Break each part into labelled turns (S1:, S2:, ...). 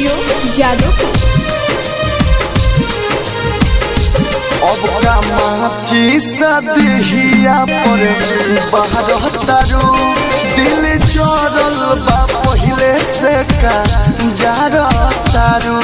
S1: studio Jadavpur
S2: अब का माची सदहिया पर बाहर तारू दिल चोरल बा पहिले से का जार तारू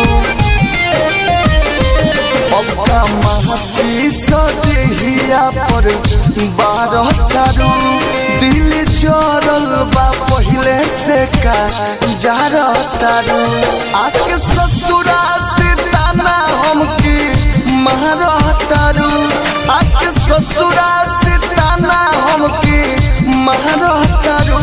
S2: अब का माची सदहिया पर बाहर तारू दिल चोरल बा पहिले से का जार तारू आके ससुरा से ताना हमके महारतारू आके ससुरा से ताना हमके महारतारू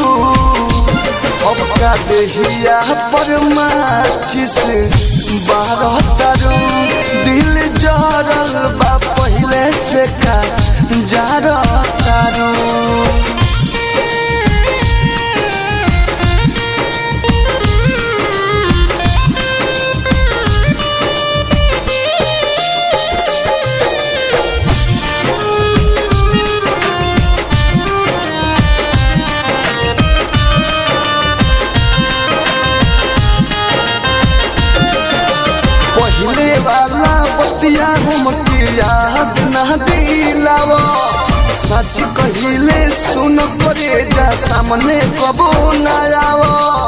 S2: अब का देहिया पर माचिस बारतारू दिल जरल बा पहिले से का जारतारू पहले वाला बतिया हमके याद ना दिलाव सच कहिले सुन करे जा सामने कबो ना आव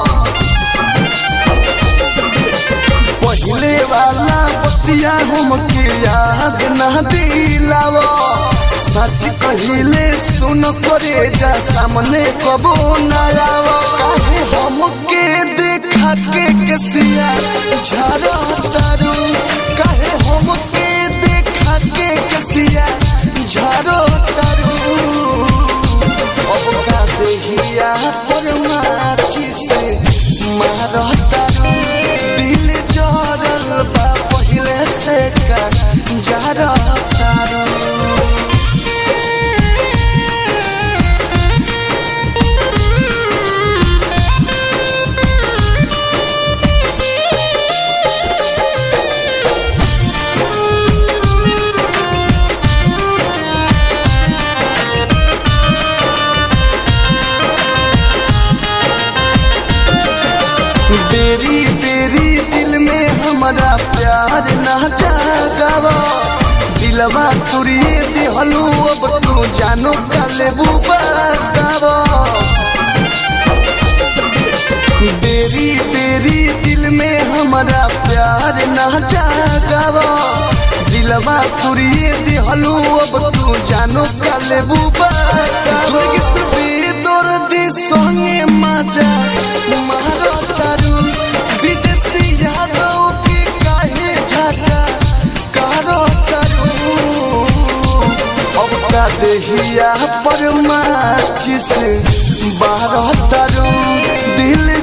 S2: पहले वाला बतिया हमके याद ना दिलाव सच कहिले सुन करे जा सामने कबो ना आव काहे हमके देखा के कसिया झरा तारू काहे हमके देखा के कसिया झरो तारू अब का देहिया पर माची से मार तारू दिल जरल बा पहिले से का जरा तारू बेरी बेरी दिल में हमारा प्यार ना जागावा दिलवा तुरिए दिहलू अब तू जानो काले बतावा बेरी बेरी दिल में हमारा प्यार ना जागावा दिलवा तुरिए दिहलू अब तू जानो काले बतावा दर्दी संगे मजा मारो तारू विदेशी यादव के काहे झाटा कारो तारू अब का देहिया पर माचिस बारह तारू दिल